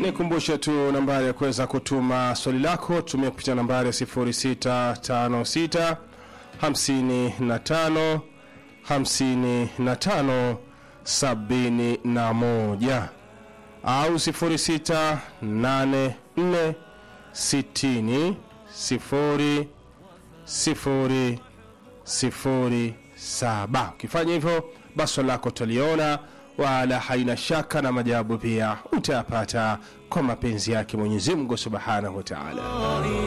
nikumbushe tu nambari ya kuweza kutuma swali lako tumia kupitia nambari ya 0656 55 55 71 au 0684 60 0 0 sifuri saba ukifanya hivyo basi swali lako utaliona wala haina shaka na majawabu pia utayapata kwa mapenzi yake mwenyezi mungu subhanahu wa taala